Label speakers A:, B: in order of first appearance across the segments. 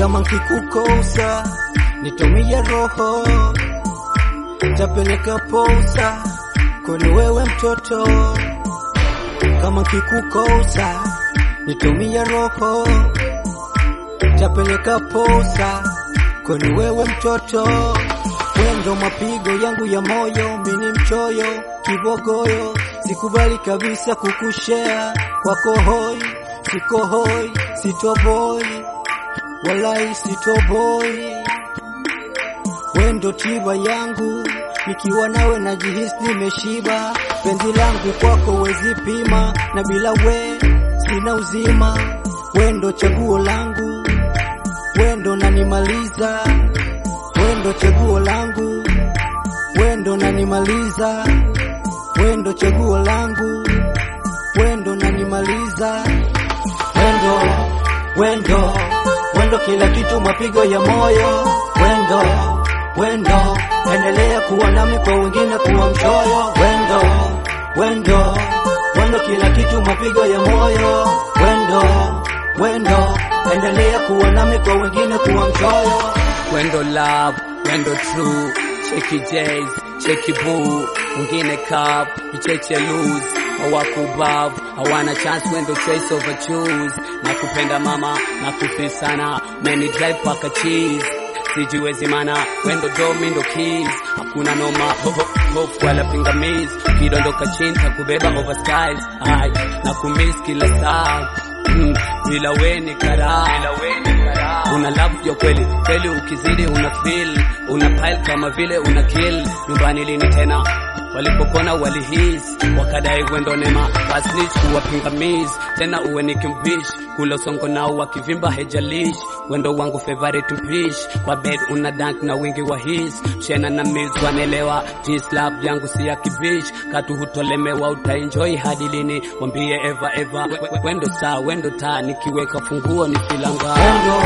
A: kama nkikukosa nitumie roho, tapeleka posa kwani wewe mtoto. Kama nkikukosa nitumie roho, tapeleka posa kwani wewe mtoto. Wendo mapigo yangu ya moyo, mini mchoyo kibogoyo, sikubali kabisa kukushea kwako hoi, siko hoi, sitoboi walai sitoboi. Wendo tiba yangu, nikiwa nawe najihisi nimeshiba. Penzi langu kwako wezi pima, na bila we sina uzima. Wendo chaguo langu, wendo nanimaliza. Wendo chaguo langu, wendo nanimaliza. Wendo chaguo langu, wendo nanimaliza. Wendo, wendo, wendo kila kitu, mapigo ya moyo. Wendo, wendo, endelea kuwa nami, kwa wengine kuwa mchoyo. Wendo, wendo, wendo kila kitu, mapigo ya moyo. Wendo, wendo, endelea kuwa nami, kwa wengine kuwa mchoyo.
B: Wendo love, wendo true, cheki J's, cheki boo, mwingine cup, icheche lose, hawakubav, hawana chance, wendo choice over choose, na kupenda mama, na kufi sana, many drive paka cheese, sijiwezi mana, wendo do mindo keys, hakuna noma, ho ho hofu wala pingamizi, kidondoka chini takubeba over skies, ai, na kumiss kila saa, mm, bila weni karaa, bila weni karaa una love ya kweli kweli, ukizidi una feel una pile kama vile una kill. Nyumbani lini tena walipokona walihis wakadai wendo nema basnich kuwa pingamizi tena uwe ni kimbish kula songo nao wakivimba hejalish wendo wangu favorite mpish kwa bed una dank na wingi wa his shena na miss wanelewa jis love yangu si ya kibish katu hutolemewa utaenjoy hadi lini wambie eva eva We- we- wendo saa wendo taa nikiweka funguo ni filanga
A: Wendo,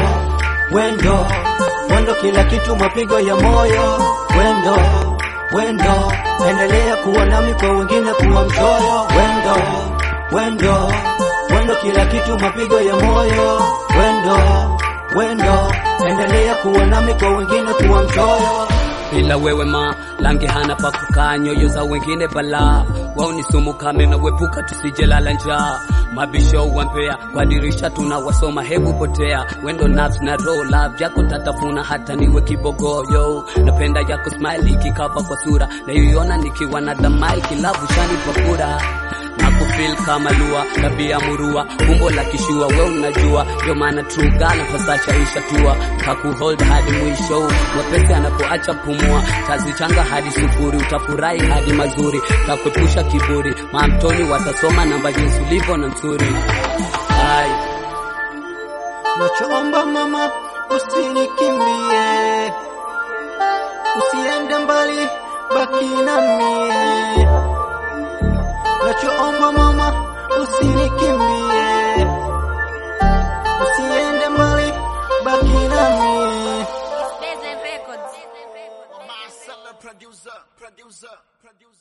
A: wendo, wendo kila kitu, mapigo ya moyo. Wendo, wendo, endelea kuwa nami, kwa wengine kuwa mchoyo. Wendo, wendo, wendo kila kitu, mapigo ya moyo. Wendo, wendo, endelea kuwa nami, kwa wengine kuwa mchoyo.
B: bila wewe ma langi hana pa kukaa, nyoyo za wengine balaa, wao ni sumu kame na wepuka, tusijelala njaa. Mabisho wampea kwa dirisha tunawasoma, hebu potea wendo nafsi na roho, love yako tatafuna hata niwe kibogoyo. Napenda yako smile ikikava kwa sura, naiona nikiwa na dhamai kilavu shani pakura na kufeel kama lua tabia murua umbo la kishua we unajua ndio maana true girl pasacha isha tua kakuhold hadi mwisho mwepesi anapoacha pumua tazichanga hadi sufuri utafurahi hadi mazuri takuepusha kiburi mamtoni watasoma namba jinsi ulivyo na nzuri ai
A: Nachoomba mama, usinikimbie, usiende mbali, baki na mie. Nachoomba mama, usinikimbie, usiende mbali, baki na mie.
C: Bezen Records.
D: Marcel, producer, producer, producer.